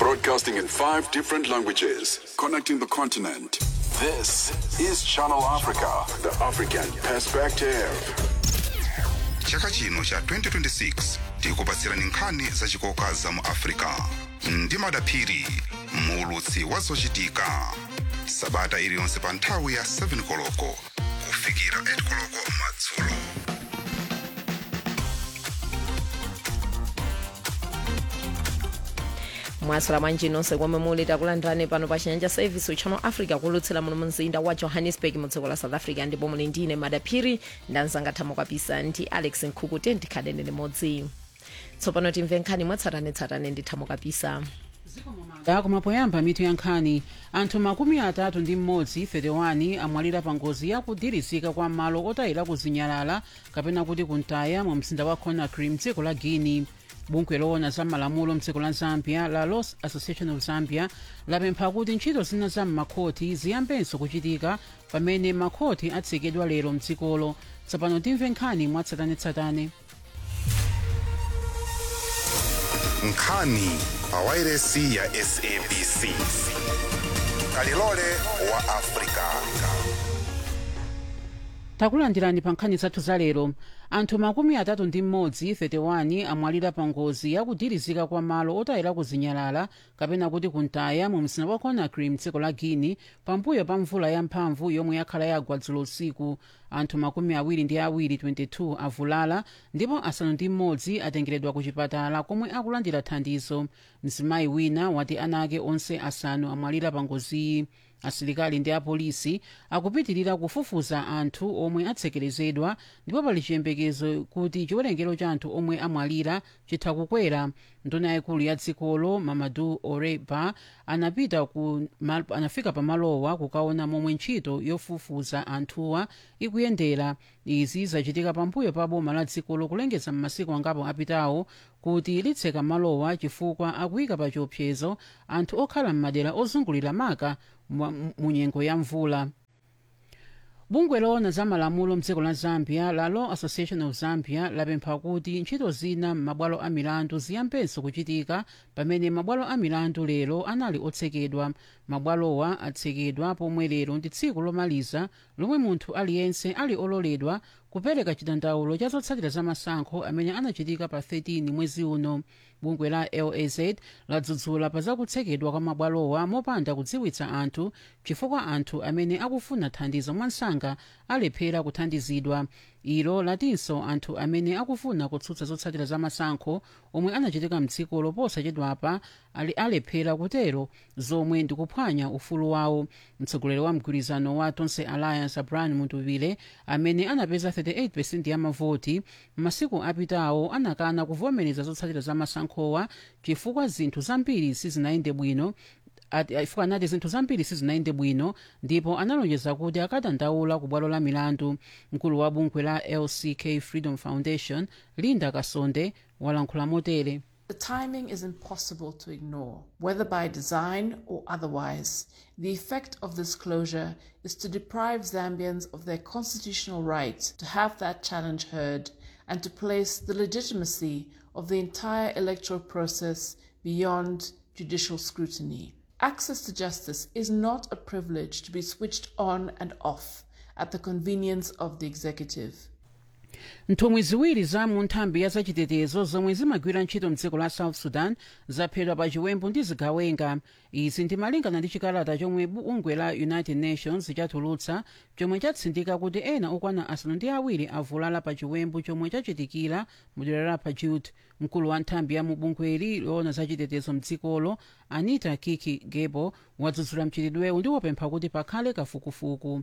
Broadcasting in five different languages, connecting the continent. This is Channel Africa, the African perspective. chaka chino cha 2026 tikupatsirani nkhani zachikoka za mu africa ndi madaphiri muulutsi wa zochitika sabata iliyonse pa nthawi ya 7 koloko kufikira 8 koloko madzulo mwasula bwanji nonse komwe muli takulandirani pano pa chinyanja service uchano africa kulutsira muno mu mzinda wa johannesburg mu dziko la south africa ndipo muli ndine madaphiri ndanzangathamo kwapisa ndi alex nkhuku ndikhadene limodzi tsopano timve nkhani mwatsatanetsatane ndithamo kapisa koma poyamba mitu ya nkhani anthu makumi atatu ndi mmodzi 31 amwalira pa ngozi yakudirizika kwa malo otayira kuzinyalala kapena kuti kuntaya mu mzinda wa conakry mdziko la guinea bungwe loona za malamulo mdziko la zambia la law association of zambia lapempha kuti ntchito zina za m'makhoti ziyambenso kuchitika pamene makhoti atsekedwa lero mdzikolo tsopano timve nkhani mwatsatanetsatane nkhani pa wairesi ya sabc kalilole wa africa takulandirani pa nkhani zathu za lero anthu makumi atatu ndi mmodzi 31 amwalira pa ngozi yakudirizika kwa malo otayira kuzinyalala kapena kuti kuntaya mu mzinda wa conakry mdziko la guinea pambuyo pa mvula yamphamvu yomwe yakhala yagwa dzulo usiku anthu makumi awiri ndi awiri 22 avulala ndipo asanu ndi mmodzi atengeredwa ku chipatala komwe akulandira thandizo mzimayi wina wati ana ake onse asanu amwalira pa ngoziyi asilikali ndi apolisi akupitirira kufufuza anthu omwe atsekerezedwa ndipo pali chiyembekezo kuti chiwerengero cha anthu omwe amwalira chitha kukwera nduna yaikulu ya dzikolo mamadu oreba anapita ku, ma, anafika pamalowa kukaona momwe ntchito yofufuza anthuwa ikuyendera izi zachitika pambuyo pa boma la dzikolo kulengeza m'masiku angapo apitawo kuti litseka malowa chifukwa akuyika pa chiopsezo anthu okhala m'madera ozungulira maka mu nyengo ya mvula bungwe loona za malamulo mdziko la zambia la law association of zambia lapempha kuti ntchito zina m'mabwalo a milandu ziyambenso kuchitika pamene mabwalo a milandu lero anali otsekedwa mabwalowa atsekedwa pomwe lero ndi tsiku lomaliza lomwe munthu aliyense ali ololedwa kupereka chidandaulo cha zotsatira za masankho amene anachitika pa 13 mwezi uno bungwe la laz ladzudzula pa zakutsekedwa kwa mabwalowa mopanda kudziwitsa anthu chifukwa anthu amene akufuna thandizo mwansanga alephera kuthandizidwa ilo latinso anthu amene akufuna kutsutsa zotsatira za masankho omwe anachitika mdzikolo posachedwapa ali alephera kutero zomwe ndikuphwanya ufulu wawo mtsogoleri wa mgwirizano wa tonse alliance abraham muntuvile amene anapeza 38 ya mavoti m'masiku apitawo anakana kuvomereza zotsatira za masankhowa chifukwa zinthu zambiri sizinayende bwino ifika anati zinthu zambiri sizinayende bwino ndipo analonjeza kuti akadandaula ku bwalo la milandu mkulu wa bungwe la lck freedom foundation linda kasonde walankhula motere The timing is impossible to ignore, whether by design or otherwise. The effect of this closure is to deprive Zambians of their constitutional right to have that challenge heard and to place the legitimacy of the entire electoral process beyond judicial scrutiny. Access to justice is not a privilege to be switched on and off at the convenience of the executive. nthumwi ziwiri za mu nthambi ya zachitetezo zomwe zimagwira ntchito mdziko la south sudan zaphedwa pa chiwembu ndi zigawenga izi ndimalingana ndi chikalata chomwe bungwe la united nations chatulutsa chomwe chatsindika kuti ena okwana asanu ndi awiri avulala pa chiwembu chomwe chachitikira mu dera la pajut mkulu wa nthambi ya mu bungweli loona zachitetezo mdzikolo anita kiki gebo wadzudzula mchitidwewu ndi wapempha kuti pakhale kafukufuku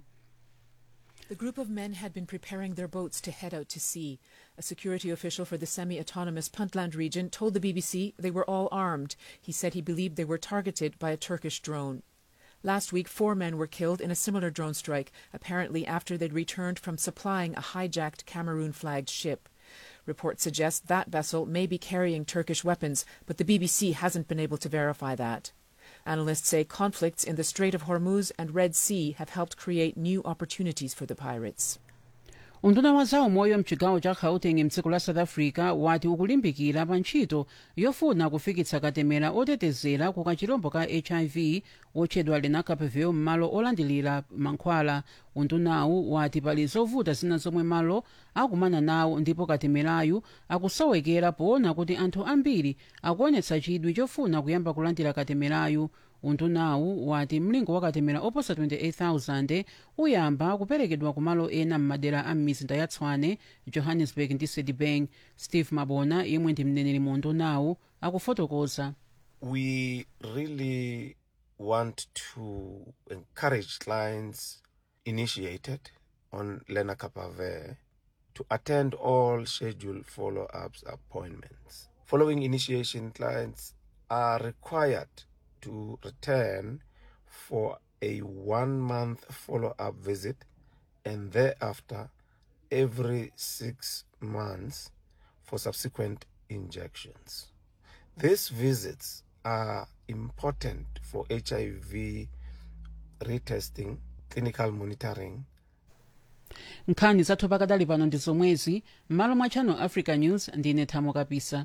The group of men had been preparing their boats to head out to sea. A security official for the semi autonomous Puntland region told the BBC they were all armed. He said he believed they were targeted by a Turkish drone. Last week, four men were killed in a similar drone strike, apparently after they'd returned from supplying a hijacked Cameroon flagged ship. Reports suggest that vessel may be carrying Turkish weapons, but the BBC hasn't been able to verify that. Analysts say conflicts in the Strait of Hormuz and Red Sea have helped create new opportunities for the pirates. unduna wa zaumoyo mchigawo cha gauteng mdziko la south africa wati ukulimbikira pa ntchito yofuna kufikitsa katemera otetezera ku kachilombo ka hiv otchedwa lenacapavir m'malo olandilira mankhwala undunawu wati pali zovuta zina zomwe malo akumana nawo ndipo katemerayu akusowekera poona kuti anthu ambiri akuonetsa chidwi chofuna kuyamba kulandira katemerayu undunawu wati mlingo wa katemera oposa 28000 uyamba kuperekedwa kumalo ena m'madera a m'mizinda ya tshwane johannesburg ndi sedibeng steve mabona yemwe ndi mneneri mu undunawu akufotokoza we really want to encourage clients initiated on lenacapavir to attend all scheduled follow-ups appointments. Following initiation, clients are required to return for a one-month follow-up visit and thereafter every six months for subsequent injections. These visits are important for HIV retesting, clinical monitoring, nkhani zathu pakadali pano ndi zomwezi m'malo mwa channel africa news ndine thamo kapisa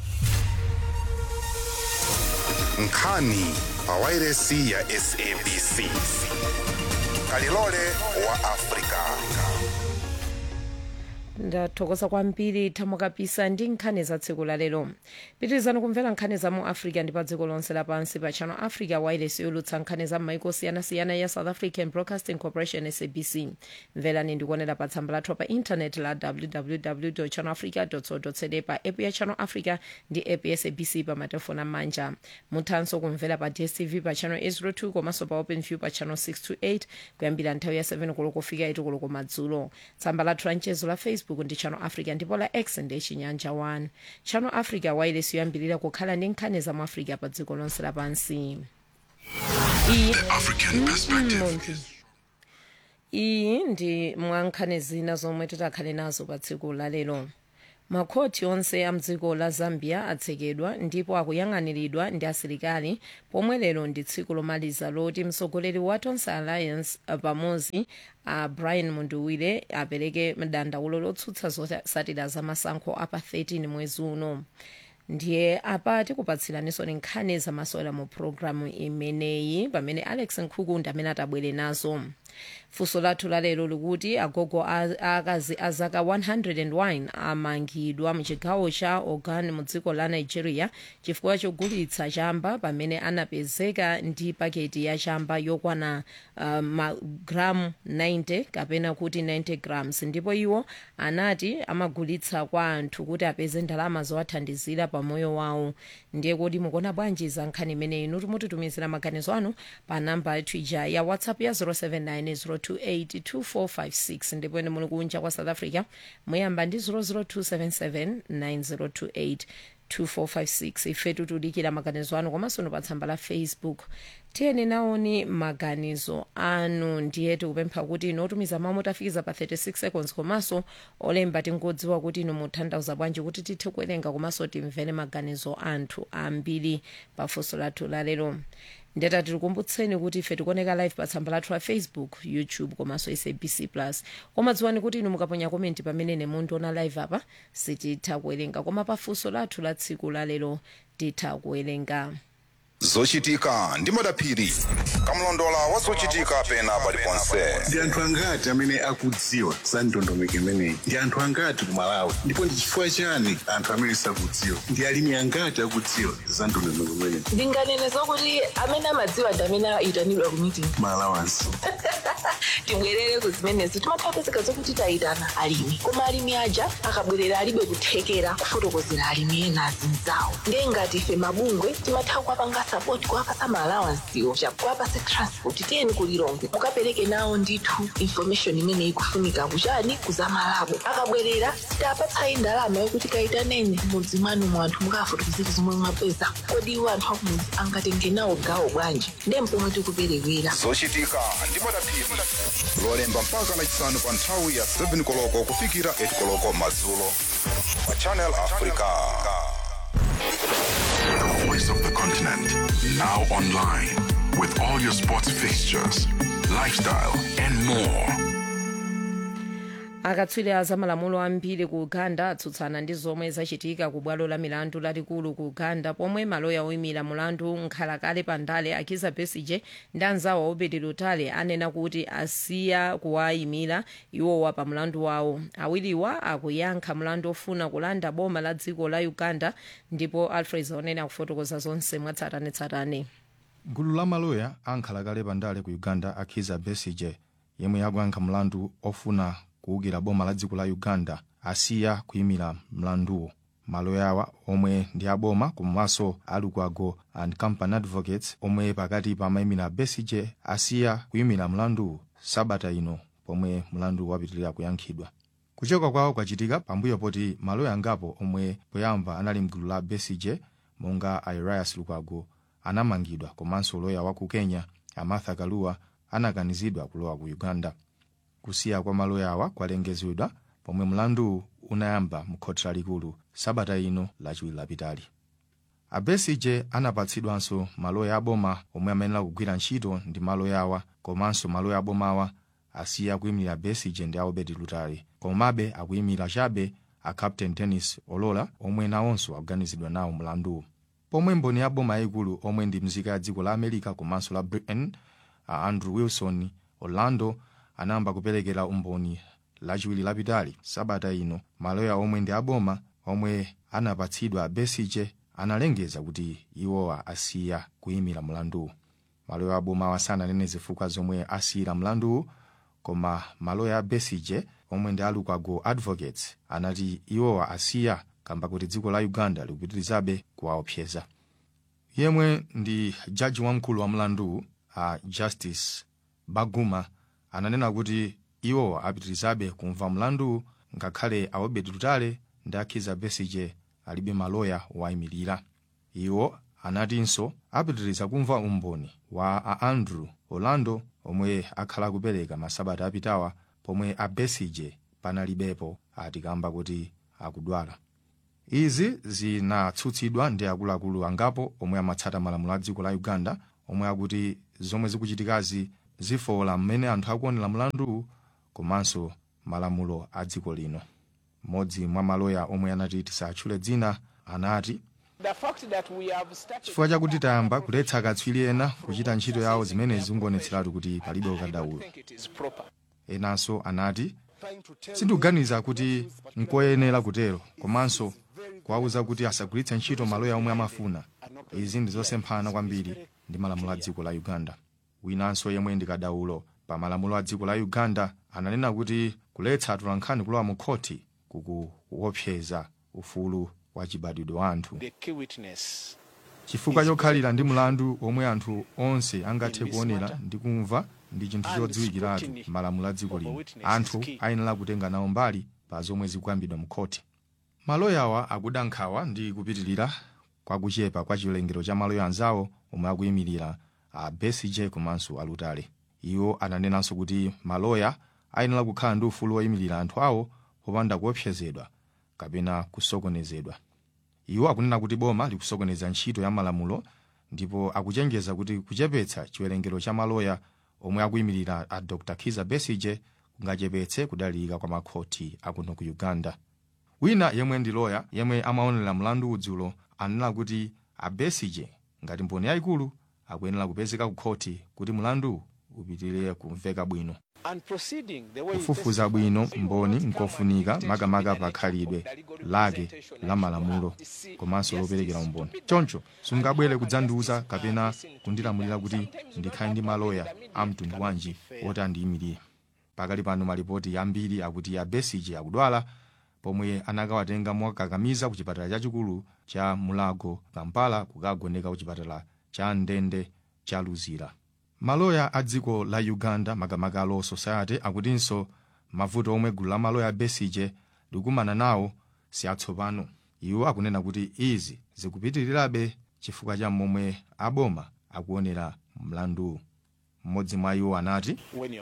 nkhani pa wairesi ya sabc kalilole wa afrika ndathokoza kwambiri thamo kapisa ndi nkhani za tsiku la lero pitirizani kumvera nkhani za mu africa ndi pa dziko lonse lapansi pa channel africa wireless yolutsa nkhani za m'maiko osiyanasiyana ya south african broadcasting corporation sabc mverani ndikuonera pa tsamba lathu pa intanet la www channel africa co za pa app ya channel africa ndi app ya sabc pa matelefoni amanja muthanso kumvera pa dstv pa channel 802 komanso pa open view pa channel 628 kuyambira nthawi ya 7 koloko kufika 8 koloko madzulo tsamba lathu la mchezo la facebook ndi channel africa ndipo la x ndi chinyanja 1 channel africa wireless yoyambirira kukhala ndi nkhani za mu africa pa dziko lonse lapansi iyi African perspective. Monty. iyi ndi mwa nkhani zina zomwe titakhale nazo pa tsiku la lero makhoti onse a mdziko la zambia atsekedwa ndipo akuyang'aniridwa ndi asilikali pomwe lero ndi tsiku lomaliza loti mtsogoleri wa tonse alliance uh, pamodzi a uh, brian munduwire apereke dandaulo lotsutsa zotsatira za masankho apa 13 mwezi uno ndiye apa tikupatsiraninso ni nkhani zamasewera mu programu imeneyi pamene alex nkhuku ndi amene atabwere nazo funso lathu lalero likuti agogo a- akazi a zaka 101 amangidwa mchigawo cha ogun mu dziko la nigeria chifukwa chogulitsa chamba pamene anapezeka ndi paketi ya chamba yokwana uh, magramu 90 kapena kuti 90 grams ndipo iwo anati amagulitsa kwa anthu kuti apeze ndalama zowathandizira pa moyo wawo ndiye kuti mukuona bwanji za nkhani imeneyi inu timutitumizira maganizo anu pa namba yathu ija ya whatsapp ya 0790282456 ndipo ine muli kunja kwa south africa muyamba ndi 002779028 2456 ifetu tudikira maganizo anu komanso no pa tsamba la facebook tiyeni naoni maganizo anu ndiye tikupempha kuti inu otumiza mawu motafikiza pa 36 seconds komanso olemba tingodziwa kuti inu mutanthauza bwanji kuti tithe kuwerenga komanso timvere maganizo anthu ambiri pa funso lathu lalero ndeta tikukumbutseni kuti ife tikuoneka live pa tsamba lathu la facebook youtube komanso sabc plus koma dziwani kuti inu mukaponya komenti pamene ine mundiona live apa sititha kuwerenga koma pa funso lathu la tsiku lalero titha kuwerenga zochitika ndi madaphiri kamlondola wa zochitika pena paliponse ndi anthu angati amene akudziwa za ndondomeko imeneyi ndi anthu angati ku malawi ndipo ndi chifukwa chani anthu amene sakudziwa ndi alimi angati akudziwa za ndondomeko imeneyi ndinganene zokuti amene amadziwa ndi amene ayitanidwa ku meeting malawansi tibwerere ku zimenezo timathapezeka zokuti tayitana alimi koma alimi aja akabwerera alibe kuthekera kufotokozera alimi ena azinzawo ndiye ngati ife mabungwe timatha kuwapanga sapoti kuwapasa maalawansiwo kuwapasa transport tiyeni kulilongwe mukapereke nawo ndithu information imene ikufunika kuchani kuzamalabo akabwerera sitapatsayi ndalama yokuti kayitaneni mudzi mwanu mu anthu mukafotokozera zomwe mwapeza kodi iwo anthu akumudzi angatenge nawo gawo bwanji ndiye mpomwe tikuperewera zochitika ndi madaphiri lolemba mpaka lachisanu pa nthawi ya 7 koloko kufikira 8 koloko madzulo pa channel africa The voice of the continent. Now online with all your sports fixtures, lifestyle, and more. akatswiri a zamalamulo ambiri ku uganda atsutsana ndi zomwe zachitika ku bwalo la milandu lalikulu ku uganda pomwe maloya oyimira mulandu nkhalakale pandale akiza besige ndi anzawo obedi lutale anena kuti asiya kuwayimira iwowa pa mlandu wawo awiriwa akuyankha mlandu ofuna kulanda boma la dziko la uganda ndipo alfred onene akufotokoza zonse mwatsatanetsatane gulu la maloya ankhalakale pandale ku uganda akhiza besige yemwe akuyankha mlandu ofuna kuwukira boma la dziko la uganda asiya kuyimira mlanduwo maloyawa omwe ndi aboma komanso alukwago and company advocates omwe pakati pamayimira besige asiya kuyimira mlanduwu sabata ino pomwe mlandu wapitirira kuyankhidwa kuchoka kwawo kwachitika pambuyo poti maloya angapo omwe poyamba anali mgulu la besige monga airias lukwago anamangidwa komanso loya wa ku kenya amartha kaluwa anakanizidwa kulowa ku uganda kusiya kwa maloya awa kwalengezedwa pomwe mlandu unayamba mu khoti lalikulu sabata ino lachiwiri lapitali abesije anapatsidwanso maloya aboma omwe amayenera kugwira ntchito ndi maloya awa komanso maloya abomawa asiya kuyimira besije ndi aobedi lutale komabe akuyimira chabe a captain dennis olola omwe nawonso akuganizidwa nawo mlanduwu pomwe mboni ya boma yayikulu omwe ndi mzika ya dziko la america komanso la britain a andrew wilson orlando anayamba kuperekera umboni lachiwiri lapitali sabata ino maloya omwe ndi aboma omwe anapatsidwa besije analengeza kuti iwowa asiya kuyimira mlanduwu maloya abomawa sananene zifukwa zomwe asiyira mlanduwu koma maloya a besije omwe ndi alukwago advocates anati iwowa asiya kamba kuti dziko la uganda likupitirizabe kuwaopseza yemwe ndi jaji wamkulu wa mlanduwu a justice baguma ananena kuti iwowa apitirizabe kumva mlanduwu ngakhale aobedi lutale ndi akhiza besije alibe maloya wayimirira iwo anatinso apitiriza kumva umboni wa a andrew orlando omwe akhala akupereka masabata apitawa pomwe a besije panalibepo atikamba kuti akudwala izi zinatsutsidwa ndi akuluakulu angapo omwe amatsata malamulo a dziko la uganda omwe akuti zomwe zikuchitikazi zifowola mmene anthu akuonera mlanduwu komanso malamulo a dziko lino mmodzi mwa maloya omwe anati tisatchule dzina anati chifukwa chakuti tayamba kuletsa akatswiri ena kuchita ntchito yawo zimenezi zingonetseratu kuti palibe ukadaulo enanso anati sindikuganiza kuti nkoyenera kutero komanso kuwawuza kuti asagwiritse ntchito maloya omwe amafuna izi ndi zosemphana kwambiri ndi malamulo a dziko la uganda winanso yemwe ndi kadaulo pa malamulo a dziko la uganda ananena kuti kuletsa atolankhani kulowa mu khoti kukuopseza ufulu wa chibadwidwe wa anthu chifukwa chokhalira ndi mlandu omwe anthu onse angathe kuonera ndi kumva ndi chinthu chodziwikiratu malamulo a dziko lino anthu ayenera kutenga nawo mbali pa zomwe zikuyambidwa mu khoti maloyawa akuda nkhawa ndi kupitirira kwa kuchepa kwa chiwerengero cha maloya anzawo omwe akuyimirira a besije komanso alutale iwo ananenanso kuti maloya ayenera kukhala ndi ufulu woyimirira anthu awo popanda kuopsezedwa kapena kusokonezedwa iwo akunena kuti boma likusokoneza ntchito ya malamulo ndipo akuchenjeza kuti kuchepetsa chiwerengero cha maloya omwe akuyimirira a dr kiza besige kungachepetse kudalirika kwa makhoti akuno ku uganda wina yemwe ndi loya yemwe amaonera mlandu udzulo anena kuti a besige ngati mboni yayikulu akuyenera kupezeka ku khoti kuti mlandu upitirire kumveka bwino kufufuza bwino mboni nkofunika makamaka pa khalidwe lake la malamulo komanso loperekera umboni choncho sungabwere kudzandiuza kapena kundilamulira kuti ndikhale ndi maloya a mtundu wanji woti andiyimirire pakali pano malipoti ambiri akuti a besige akudwala pomwe anakawatenga mwakakamiza ku chipatala chachikulu cha mulago kampala kukagoneka ku chipatala cha ndende cha luzira maloya a dziko la uganda makamaka a law society akutinso mavuto omwe gulu la maloya a besige likumana nawo si atsopano iwo akunena kuti izi zikupitirirabe chifukwa cha momwe aboma akuonera mlanduwu mmodzi mwa iwo anati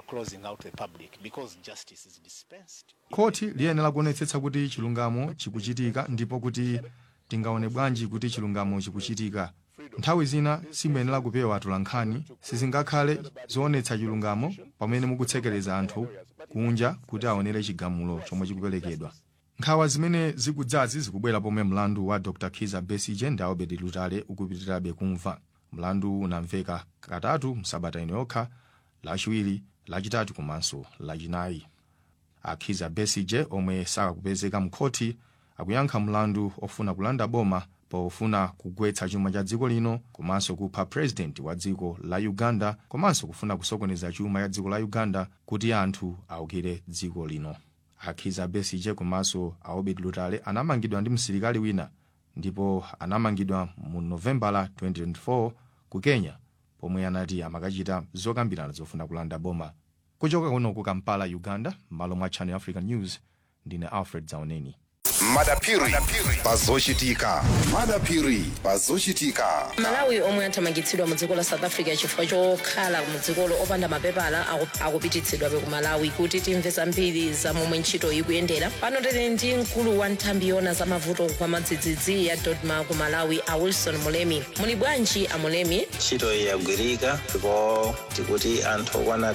khoti liyenera kuonetsetsa kuti chilungamo chikuchitika ndipo kuti tingaone bwanji kuti chilungamo chikuchitika nthawi zina simuyenera kupewa atolankhani sizingakhale zoonetsa chilungamo pamene mukutsekereza anthu kunja kuti aonere chigamulo chomwe chikuperekedwa nkhawa zimene zikudzazi zikubwera pomwe mlandu wa dr kiza besige ndi albert lutale ukupitirirabe kumva mlandu unamveka katatu msabata ino yokha lachiwiri lachitatu komanso lachinayi akhiza besige omwe sakakupezeka mkhoti akuyankha mlandu ofuna kulanda boma pofuna kugwetsa chuma cha dziko lino komanso kupha purezidenti wa dziko la uganda komanso kufuna kusokoneza chuma cha dziko la uganda kuti anthu aukire dziko lino akhiza besige komanso albert lutale anamangidwa ndi msilikali wina ndipo anamangidwa mu novembala 2024 ku kenya pomwe anati amakachita zokambirana zofuna kulanda boma kuchoka kuno ku kampala uganda m'malo mwa channel african news ndine alfred zauneni madapiri pazochitika madapiri pazochitika malawi omwe athamangitsidwa mu dziko la south africa chifukwa chokhala mu dzikolo opanda mapepala aku- akupititsidwabe ku malawi kuti timve zambiri za momwe ntchito ikuyendera pano tili ndi mkulu wa nthambi yona za mavuto kwa madzidzidzi ya dodma ku malawi a wilson mulemi muli bwanji a mulemi ntchito iyi yagwirika ndipo tikuti anthu okwana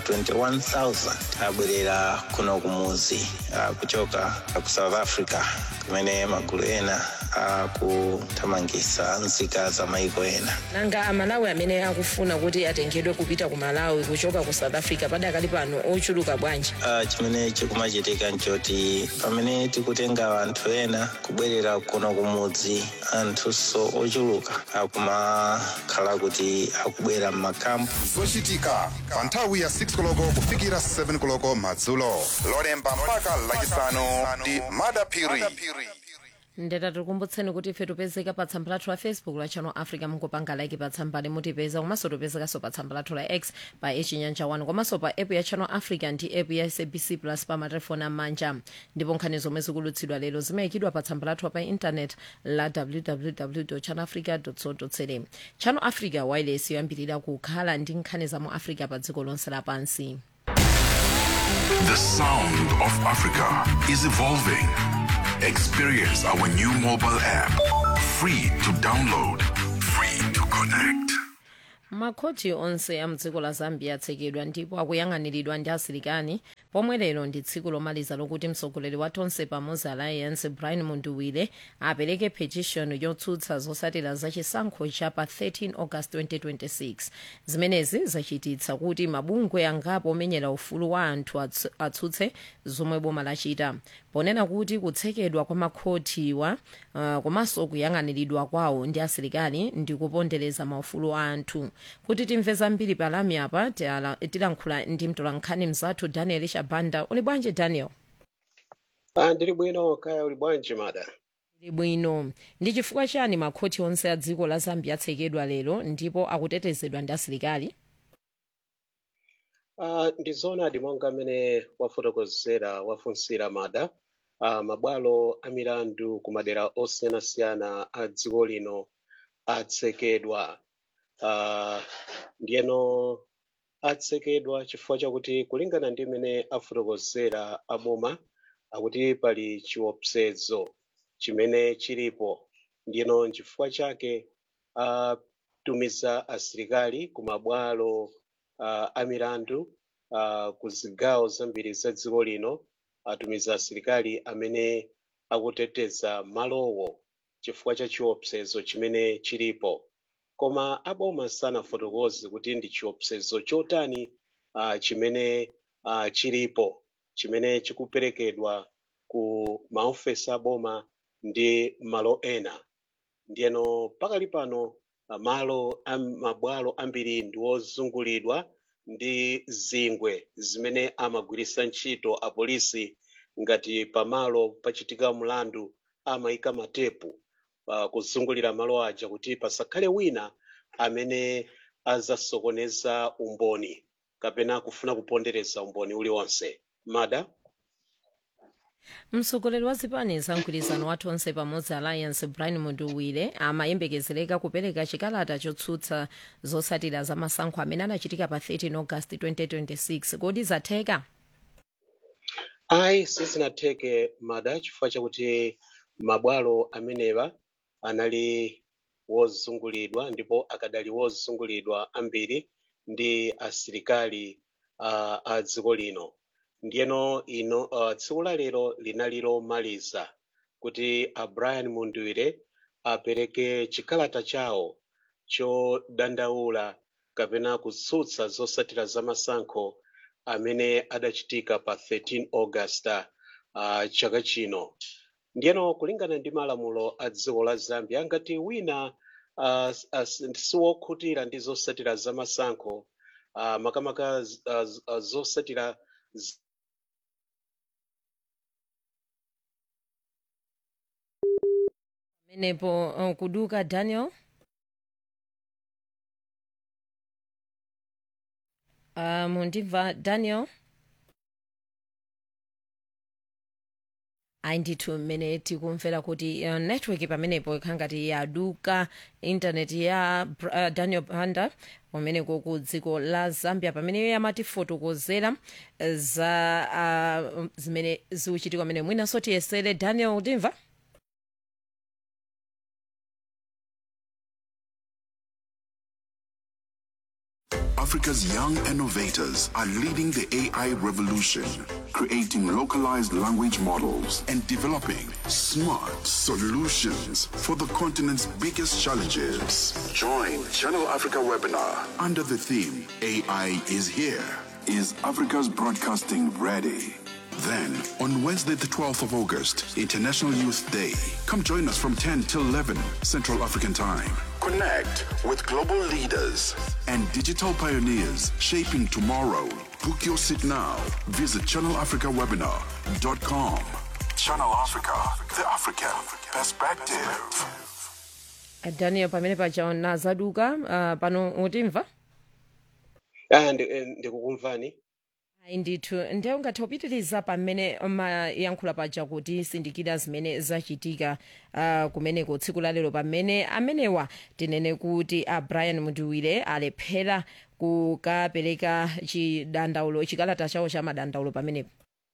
21000 abwerera kuno kumuzi ah, kuchoka ku south africa kumene magulu ena akuthamangitsa nzika za maiko ena nanga amalawi amene akufuna kuti atengedwe kupita ku malawi kuchoka ku south africa padakali pano ochuluka bwanji Ah, chimene chikumachitika nchoti pamene tikutenga anthu ena kubwerera kuno kumudzi anthunso ochuluka akumakhala kuti akubwera m'makampu zochitika pa nthawi ya 6 koloko kufikira 7 koloko madzulo lolemba mpaka lachisanu ndi madapiri ndeta tikukumbutseni kuti ife tipezeka pa tsamba lathu la facebook la channel africa mungopanga like pa tsamba limutipeza komanso tipezekanso pa tsamba lathu la x pa echinyanja 1 komanso pa app ya channel africa ndi app ya sabc plus pa matelefoni amanja ndipo nkhani zomwe zikulutsidwa lero zimayikidwa pa tsamba lathu pa intanet la www channel africa co za channel africa wireless yoyambirira kukhala ndi nkhani za mu africa pa dziko lonse lapansi The sound of Africa is evolving. Experience our new mobile app. Free to download, free to connect. makhoti onse a mdziko la zambia atsekedwa ndipo akuyang'aniridwa ndi asilikali pomwe lero ndi tsiku lomaliza lokuti mtsogoleri wa tonse pamodzi alliance brian munduwire apereke petition yotsutsa zotsatira za chisankho cha pa 13 august 2026 zimenezi zachititsa kuti mabungwe angapo omenyera ufulu wa anthu atsu- atsutse zomwe boma lachita ponena kuti kutsekedwa kwa makhotiwa uh, komanso kuyang'aniridwa kwawo ndi asilikali ndi kupondereza maufulu a anthu kuti timve zambiri palami apa tiala- tilankhula ndi mtolankhani mzathu daniel shabanda uli bwanji daniel Ah, ndili bwino kaya uli bwanji mada uli bwino ndi chifukwa chani makhoti onse a dziko la zambia atsekedwa lero ndipo akutetezedwa ndi asilikali Ah, ndi zoonadi monga amene wafotokozera wafunsira mada ah, mabwalo a milandu ku madera osiyanasiyana a dziko lino atsekedwa Ah, ndiyeno atsekedwa chifukwa chakuti kulingana ndi mmene afotokozera aboma akuti pali chiopsezo chimene chilipo ndiyeno nchifukwa chake atumiza asilikali ku mabwalo uh, a milandu uh, ku zigawo zambiri za dziko lino atumiza asilikali amene akuteteza malowo chifukwa cha chiopsezo chimene chilipo koma aboma sanafotokoze kuti ndi chiopsezo chotani uh, chimene uh, chilipo chimene chikuperekedwa ku maofesi aboma ndi malo ena ndiyeno pakali pano ah, malo a mabwalo ambiri ndi ozungulidwa ndi zingwe zimene amagwiritsa ntchito apolisi ngati pamalo pachitika mlandu amayika matepu uh, kuzungulira malo aja kuti pasakhale wina amene azasokoneza umboni kapena kufuna kupondereza umboni uliwonse mada mtsogoleri wa zipani za mgwirizano wa tonse pamodzi alliance brian munduwire amayembekezereka kupereka chikalata chotsutsa zotsatira za masankho amene anachitika pa 13 august 2026 kodi zatheka ayi sizinatheke mada chifukwa chakuti mabwalo amenewa anali wozungulidwa ndipo akadali wozungulidwa ambiri ndi asilikali uh, a dziko lino ndiyeno ino uh, tsiku la lero linali lomaliza kuti a brian mundwire apereke chikalata chawo chodandaula kapena kutsutsa zotsatira za masankho amene adachitika pa 13 augusta uh, chaka chino ndiyeno kulingana ndi malamulo a dziko la zambia ngati wina uh, siwokhutira ndi zotsatira za masankho uh, makamaka uh, uh, zotsatira z- pamenepo uh, kuduka daniel uh, mundimva daniel ayi ndithu mmene tikumvera kuti uh, network pamenepo ikhala ngati yaduka intaneti ya Br- uh, daniel banda umeneko ku dziko la zambia pamene amatifotokozera uh, za uh, zimene zikuchitika pamene mwinanso tiyesere daniel utimva Africa's young innovators are leading the AI revolution, creating localized language models and developing smart solutions for the continent's biggest challenges. Join Channel Africa webinar under the theme AI is here. Is Africa's broadcasting ready? Then, on Wednesday, the 12th of August, International Youth Day, come join us from 10 till 11 Central African Time. Connect with global leaders and digital pioneers shaping tomorrow. Book your seat now. Visit channelafricawebinar.com. Channel Africa, the African perspective. Uh, daniel pamene paja zaduka uh, pano utimva ah, ndi- eh, ndikukumvani ayi ndithu ndiye ungathe kupitiriza pamene mayankhula paja kuti sindikira zimene zachitika uh, kumeneko tsiku lalero pamene amenewa tinene kuti a brian mundwire alephera kukapereka chidandaulo chikalata chawo cha madandaulo pamenepo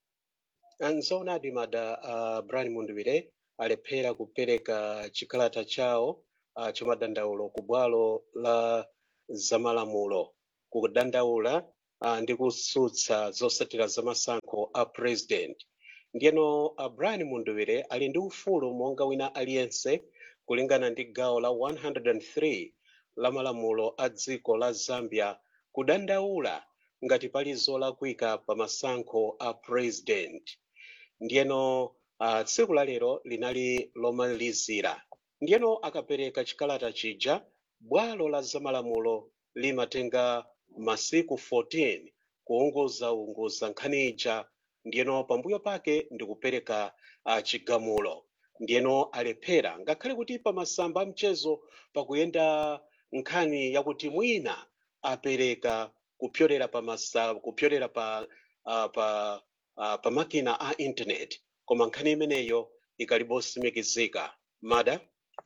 nzoonadi mada uh, brian mundwire alephera kupereka chikalata chawo uh, chomadandaulo ku bwalo la zamalamulo kudandaula uh, ndi kutsutsa zotsatira zamasankho a president ndiyeno uh, brian mundwire ali ndi ufulu monga wina aliyense kulingana ndi gawo la 103 la malamulo a dziko la zambia kudandaula ngati pali zolakwika pa masankho a president ndiyeno uh, tsiku la lero linali lomalizira ndiyeno akapereka chikalata chija bwalo la zamalamulo limatenga masiku 14 kuunguzaunguza nkhani ija ndiyeno pambuyo pake ndikupereka uh, chigamulo ndiyeno alephera ngakhale kuti pamasamba amchezo pakuyenda nkhani yakuti mwina apereka kupyolera pa masa kupyolera pa uh, pa uh, pa makina a internet koma nkhani imeneyo ikalibosimikizika mada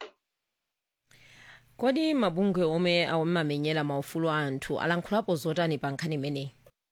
kodi mabungwe omwe amamenyera maufulu a anthu alankhulapo zotani pa nkhani imeneyi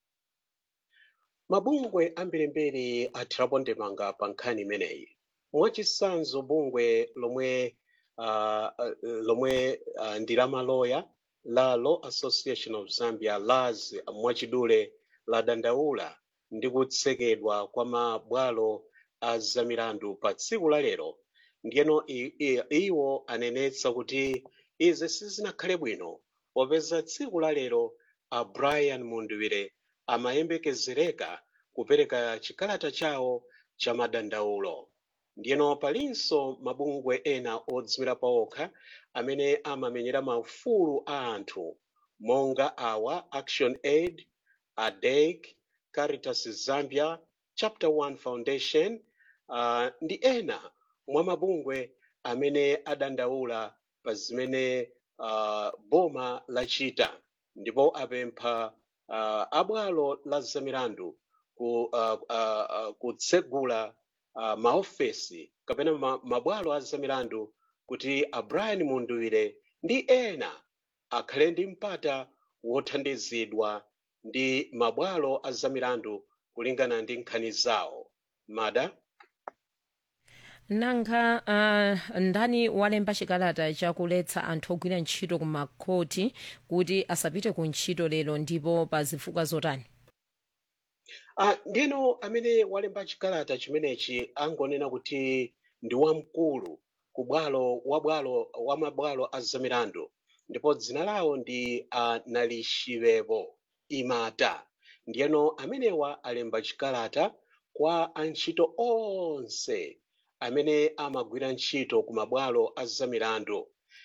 mabungwe ambirimbiri athirapo ndemanga pa nkhani imeneyi mwachitsanzo bungwe lomwe uh, uh, lomwe uh, ndi la maloya la law association of zambia las mwachidule ladandaula ndi kutsekedwa kwa mabwalo a zamilandu pa tsiku la lero ndiyeno i- i- iwo anenetsa kuti izi sizinakhale bwino popeza tsiku la lero a brian mundwire amayembekezereka kupereka chikalata chawo cha madandaulo ndiyeno palinso mabungwe ena odzimira paokha amene amamenyera maufulu a anthu monga awa action aid adeg caritas zambia chapter 1 foundation uh, ndi ena mwa mabungwe amene adandaula pa zimene uh, boma lachita ndipo apempha uh, abwalo la zamilandu ku, uh, uh, uh, kutsegula uh, maofesi kapena ma, mabwalo a zamilandu kuti a brian mundwire ndi ena akhale ndi mpata wothandizidwa ndi mabwalo a zamilandu kulingana ndi nkhani zawo mada nanga uh, ndani walemba chikalata chakuletsa anthu ogwira ntchito ku makhoti kuti asapite ku ntchito lero ndipo pa zifukwa zotani uh, ndino amene walemba chikalata chimenechi angonena kuti ndi wamkulu ku bwalo wa bwalo wa mabwalo a zamilandu ndipo dzina lawo ndi uh, nalishivepo imata ndiyeno amenewa alemba chikalata kwa antchito onse amene amagwira ntchito ku mabwalo a zamilandu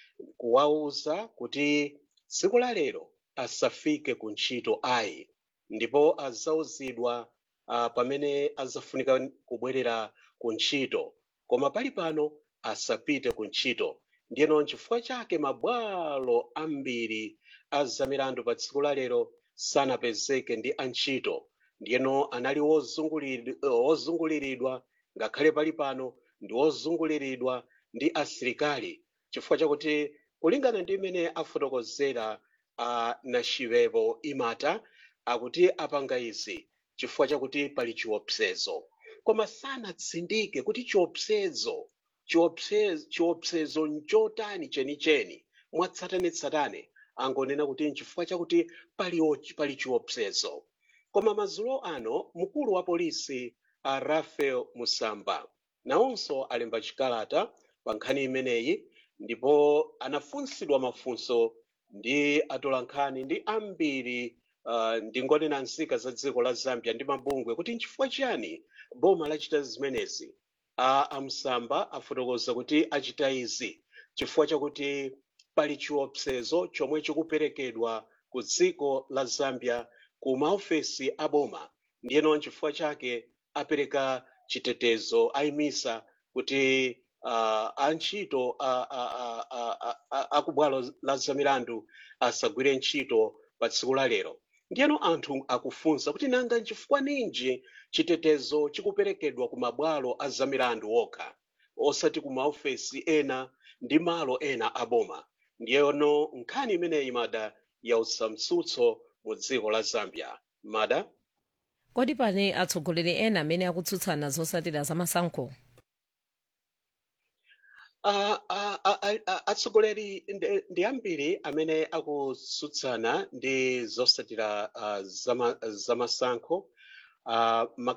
kuwawuza kuti tsiku la lero asafike ku ntchito ayi ndipo azawuzidwa uh, pamene azafunika kubwerera ku ntchito koma pali pano asapite ku ntchito ndiyeno nchifukwa chake mabwalo ambiri a zamilandu pa tsiku la lero sanapezeke ndi antchito ndiyeno anali wozunguliri- eh, wozunguliridwa ngakhale pali pano ndi wozunguliridwa ndi asilikali chifukwa chakuti kulingana ndi imene afotokozera a nachivepo imata akuti apanga izi chifukwa chakuti pali chiopsezo koma sanatsindike kuti chiopsezo chiopsezo chiopsezo nchotani chenicheni mwatsatanetsatane angonena kuti nchifukwa chakuti pali ochi- pali chiopsezo koma madzulo ano mkulu wa polisi a rafael musamba nawonso alemba chikalata pa nkhani imeneyi ndipo anafunsidwa mafunso ndi atolankhani ndi ambiri uh, ndingonena nzika za dziko la zambia ndi mabungwe kuti nchifukwa chiyani boma lachita zimenezi a amsamba afotokoza kuti achita izi chifukwa chakuti pali chiopsezo chomwe chikuperekedwa ku dziko la zambia ku maofesi a boma ndiyeno nchifukwa chake apereka chitetezo ayimisa kuti uh, antchito a- a- a- a- a- a- a ku bwalo la zamilandu asagwire ntchito pa tsiku la lero ndiyeno anthu akufunsa kuti nanga nchifukwa ninji chitetezo chikuperekedwa ku mabwalo a zamilandu okha osati ku maofesi ena ndi malo ena a boma ndiyeno nkhani imeneyi mada yautsa mtsutso mu dziko la zambia mada kodi pane atsogoleri ena amene akutsutsana zotsatira zamasankho Ah, ah, ah, ah, ah, atsogoleri ndi- ndi ambiri amene akutsutsana ndi zotsatira ah, zama- zamasankho uh,